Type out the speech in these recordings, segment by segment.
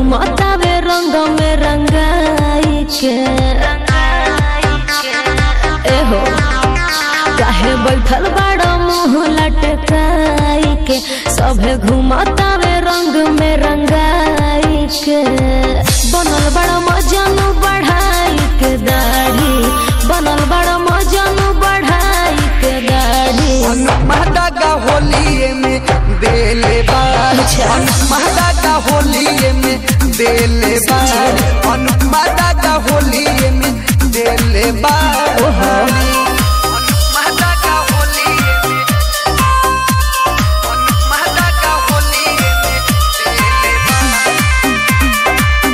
घुमतावे रंग में रंगाई के एहो काहे बैठल बाड़ो मुंह लटकाई के सभे घुमतावे रंग में रंगाई के बनल बड़ा मजनू बढ़ाई के दाढ़ी बनल बड़ा मजनू बढ़ाई के दाढ़ी महदागा होलिए में देले बार अच्छा। महदागा होलिए में देले बार महदागा होलिए में देले बार महदागा होलिए में महदागा होलिए में देले बार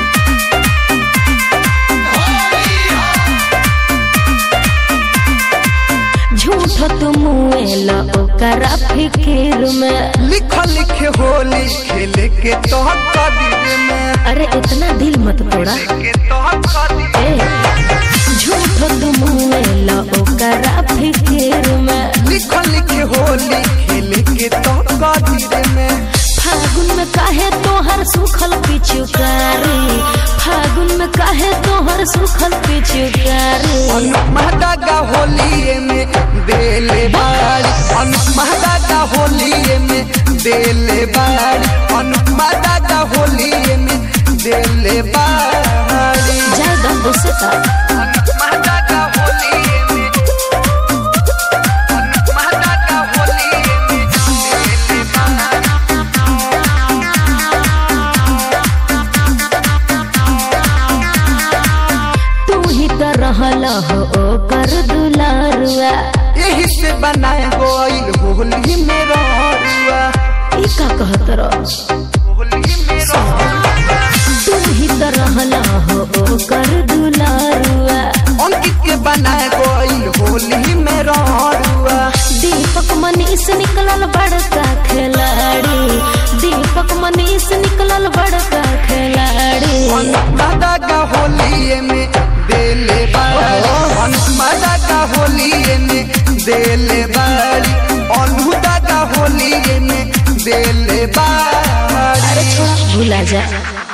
झूठ तुम मुएला ओकरा फिकिर में लिख लिख होली खेले के तोहर कदीर में अरे इतना दिल मत तोड़ा के तोहर कदीर ए झूठ तुम मुएला ओकरा फिकिर में लिख लिख होली खेले के तोहर कदीर में फागुन में काहे तोहर सुखल पिछुकारी फागुन में काहे तोहर सुखल पिछुकारी महदागा होलिए में देले बाड़ी महदागा होलिए में देले बाड़ी महदागा होलिए में देले बाड़ी जय दम से का महदागा होलिए में महदागा होलिए में देले बाड़ी तू ही तो रहल हो ओकर दुलारुआ यही से बनाए गोइल होली में रुआ ई का कहत रह होली में रुआ तू ही तो रहल हो ओकर दुलारुआ अंकित के बनाए गोइल होली में रुआ दीपक मनीष निकलल बड़का खिलाड़ी दीपक मनीष निकलल बड़का खिलाड़ी मादा का होली में देले बाड़ी मादा का होली में देले बाड़ी अनुदा का होली में देले बाड़ी अरे छोड़ा भूला जा